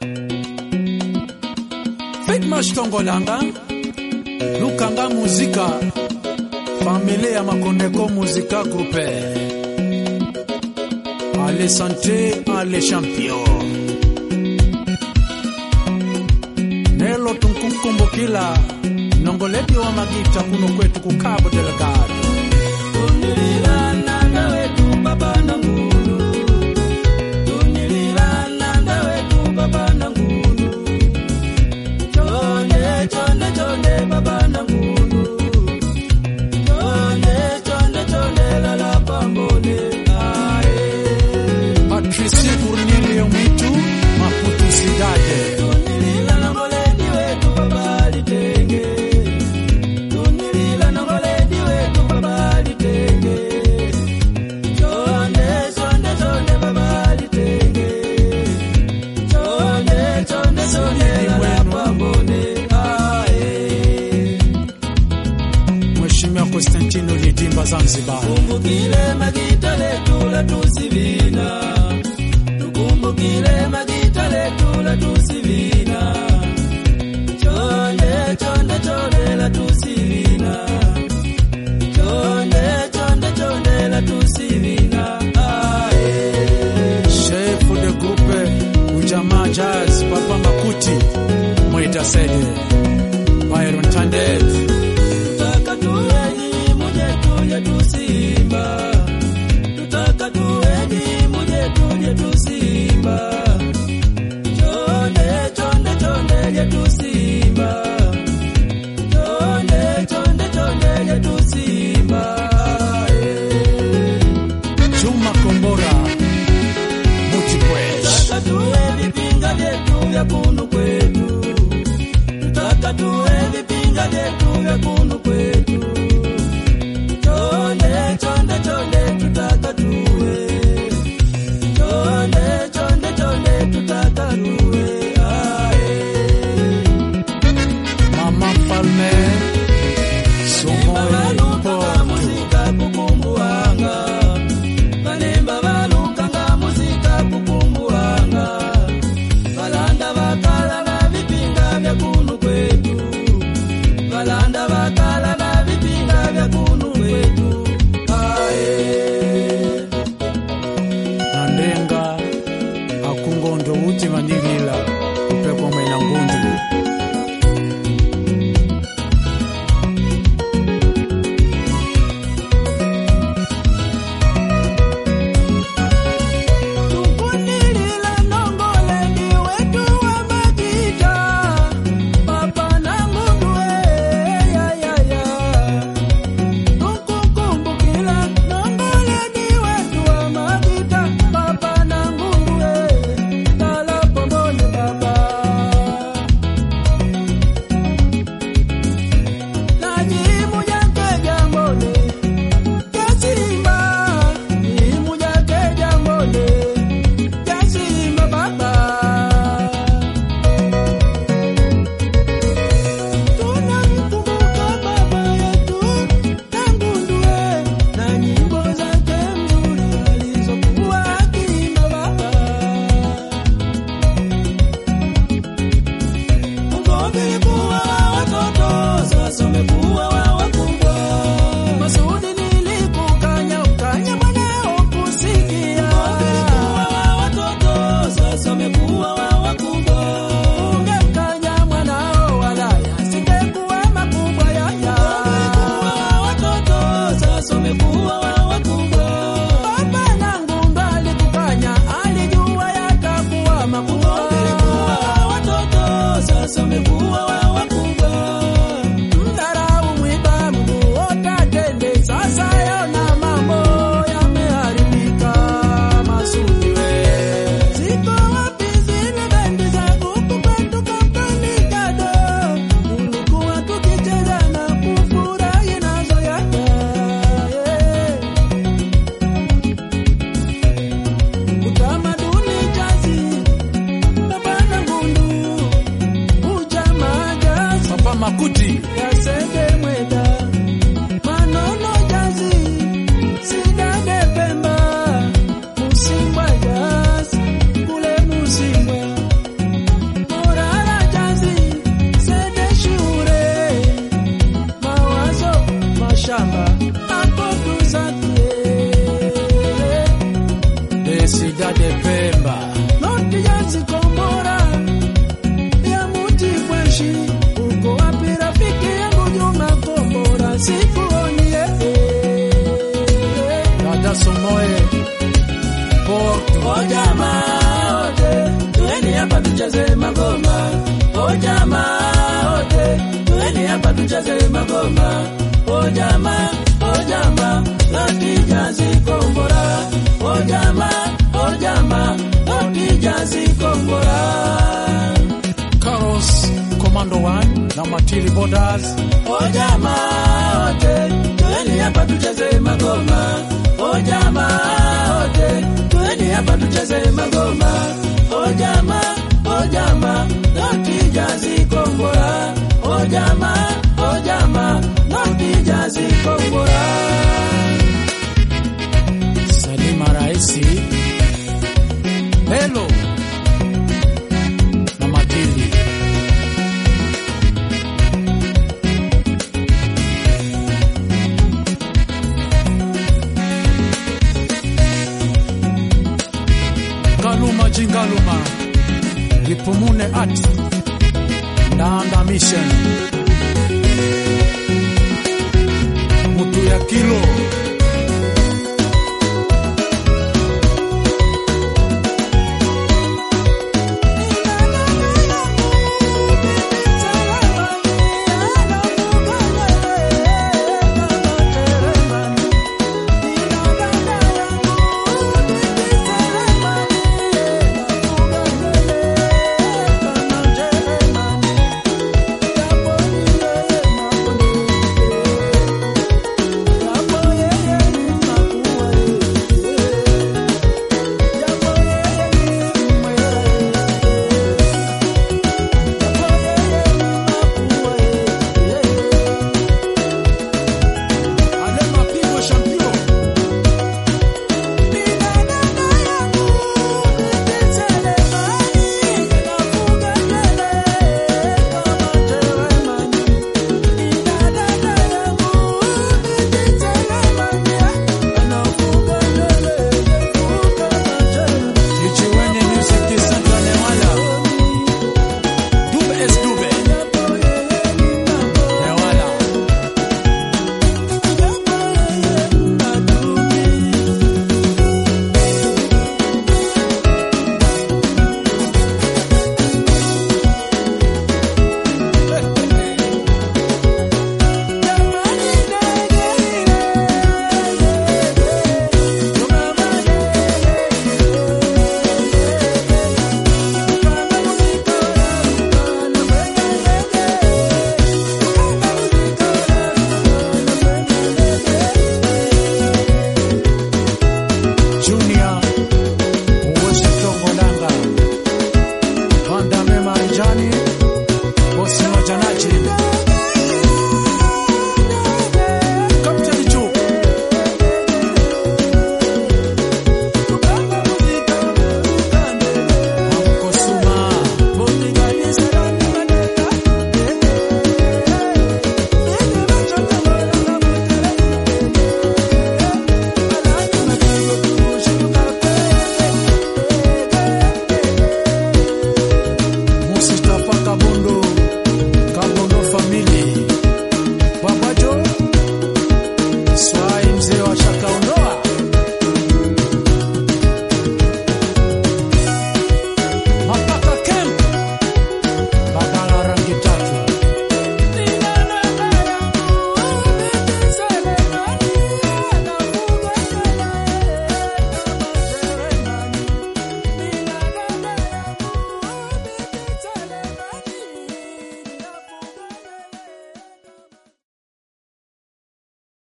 Fitmash Tongolanga Lukanga Muzika Familia ya Makondeko Muzika Groupe Ale Santé Ale Champion Nelo tunkukumbukila nongoledi wa magita kuno kwetu kukabo delegado Tunililana wetu baba na ngunu Tunililana wetu baba na ngunu Chonde chonde chonde baba na ngunu Chonde chonde chonde lala pambone ae Patrici Cornelio Mwitu Maputo Cidade Tunililana ngoledi wetu baba litenge Tunililana ngoledi wetu baba litenge Chonde chonde chonde baba litenge Chonde chonde chonde lala pambone ae Mheshimiwa Constantino Lidimba Zanzibar Tukumbukile magita letu la tusivina Tukumbukile magita letu la tusivina Chonde chonde chonde la tusivina Chonde chonde chonde la tusivina Ae Chef de groupe Ujamaa Jazz Papa Makuti Mwita Sede Byron Tandet Tutaka tuweni muje tuje tusimba Tutaka tuweni muje tuje tusimba Chonde chonde chonde je tusimba Chonde chonde chonde je tusimba Juma Kombora Multipwes Tutaka tuwe vipinga vyetu vya kunu kwetu Tutaka tuwe vipinga vyetu vya kunu kwetu Chonde chonde chonde tutaka tuwe Chonde chonde chonde tutaka tuwe Ae Mama Mfalme Somo Baluka Porto muzika kukumbuanga Banemba baluka nga muzika kukumbuanga Balanda bakala na vipinga vya kunu kwetu Balanda bakala na vipinga vya kunu kwetu Ae Nandenga Akungondo Uti Manilila Upekwa Mwena Ngundu Tukunilila nongole ni wetu wa majita Papa na ngundwe ya ya ya Tukukumbukila nongole ni wetu wa majita Papa na ngundwe Tala pomone Komando 1 na Matili Borders. O jamaa wote, tueni hapa tucheze magoma. O jamaa wote, tueni hapa tucheze magoma. O jamaa, o jamaa, noti jazi kombora. O jamaa, o jamaa, noti jazi kombora. Salima Raisi. Hello na Matili. Kaluma Jingaluma. Lipumune at Ndanda Mission. Mutu ya kilo